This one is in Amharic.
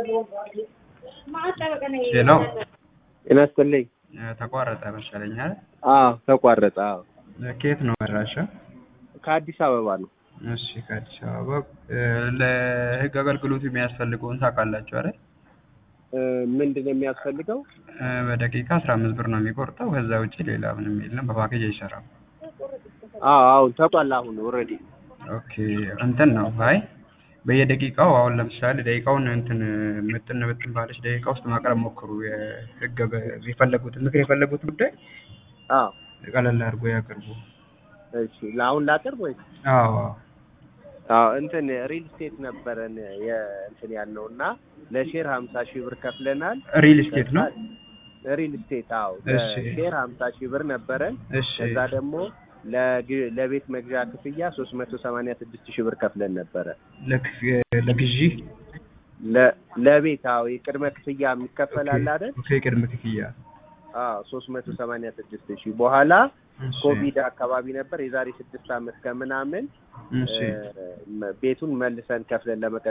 ሄሎ ጤና ይስጥልኝ። ተቋረጠ መሰለኝ አይደል? አዎ ተቋረጠ። አዎ ከየት ነው መድራሻ? ከአዲስ አበባ ነው። እሺ ከአዲስ አበባ እ፣ ለህግ አገልግሎት የሚያስፈልገውን ታውቃላችሁ አይደል? እ፣ ምንድን ነው የሚያስፈልገው? እ፣ በደቂቃ አስራ አምስት ብር ነው የሚቆርጠው። ከዛ ውጭ ሌላ ምንም የለም። በፓኬጅ አይሰራም። አዎ አሁን ተቋል። አሁን ኦልሬዲ ኦኬ እንትን ነው አይ በየደቂቃው አሁን ለምሳሌ ደቂቃውን እንትን ምጥን ምጥን ባለች ደቂቃ ውስጥ ማቅረብ ሞክሩ። የህግ በ- የፈለጉትን ምክር የፈለጉትን ጉዳይ አዎ ቀለል አድርጎ ያቅርቡ። እሺ ለአሁን ላቅርብ ወይ? አዎ አዎ እንትን ሪል ስቴት ነበረን የእንትን ያልነው እና ለሼር ሀምሳ ሺህ ብር ከፍለናል። ሪል ስቴት ነው። ሪል ስቴት አዎ እሺ። ለሼር ሀምሳ ሺህ ብር ነበረን። እሺ ከዛ ደግሞ ለግ- ለቤት መግዣ ክፍያ ሶስት መቶ ሰማንያ ስድስት ሺህ ብር ከፍለን ነበረ። ለክፍ- ለግዢ ለ- ለቤት አዎ የቅድመ ክፍያ የሚከፈል አለ አይደል? ኦኬ ቅድመ ክፍያ አዎ ሶስት መቶ ሰማንያ ስድስት ሺህ በኋላ እሺ። ኮቪድ አካባቢ ነበር የዛሬ ስድስት ዓመት ከምናምን እሺ እ፣ ቤቱን መልሰን ከፍለን ለመቀ